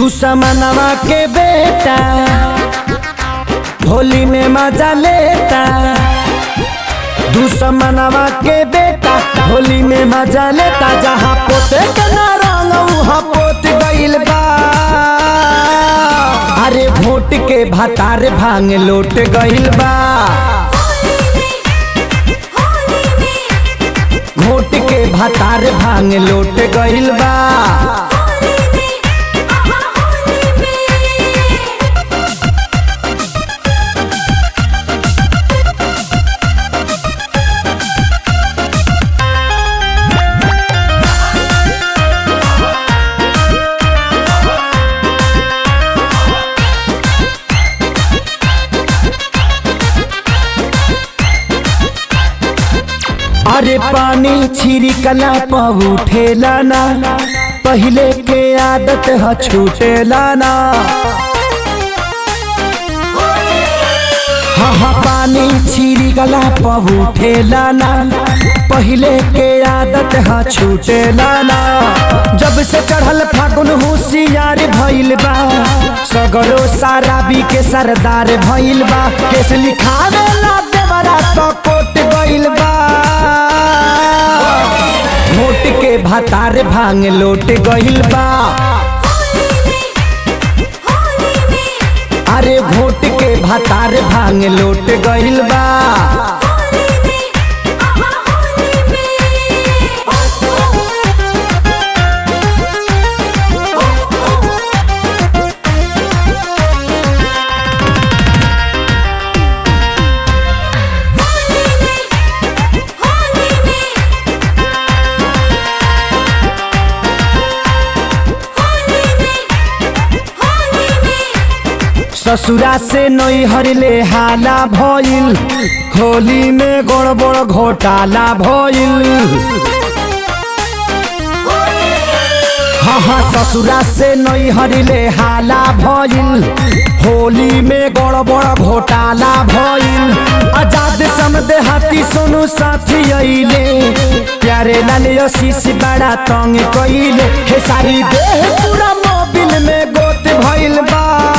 दुश्मनवा के बेटा होली में मजा लेता दुश्मनवा के बेटा होली में मजा लेता जहाँ पोते के ना रंग वहाँ पोत गइल बा अरे भोट के भतार भांग लोट गइल बा घोट के भतार भांग लोट गइल बा अरे पानी छिड़कला पर उठेला ना पहले के आदत ह छूटेला ना हाँ हाँ पानी छिड़कला पर उठेला ना पहले के आदत ह छूटेला ना जब से चढ़ल फागुन होशियार भइल बा सगरो सारा बी के सरदार भइल बा केस लिखावे ला देवरा तो कोट गइल बा घोट के भातार भांग लोट गइल बा अरे घोट के भातार भांग लोट गइल बा ससुरा से नैहर ले हाला भइल होली में गड़बड़ घोटाला भइल हाँ हाँ ससुरा से नैहर ले हाला भइल होली में गड़बड़ घोटाला भइल आजाद समदे हाथी सोनू साथी अइले प्यारे लाल आशीष बड़ा तंग कइले खेसारी देह पूरा मोबिल में गोत भइल बा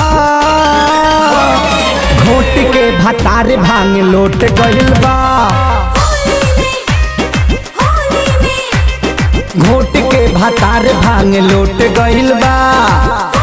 घोट के भतार भांग लोट गइल बा घोट के भतार भांग लोट गइल बा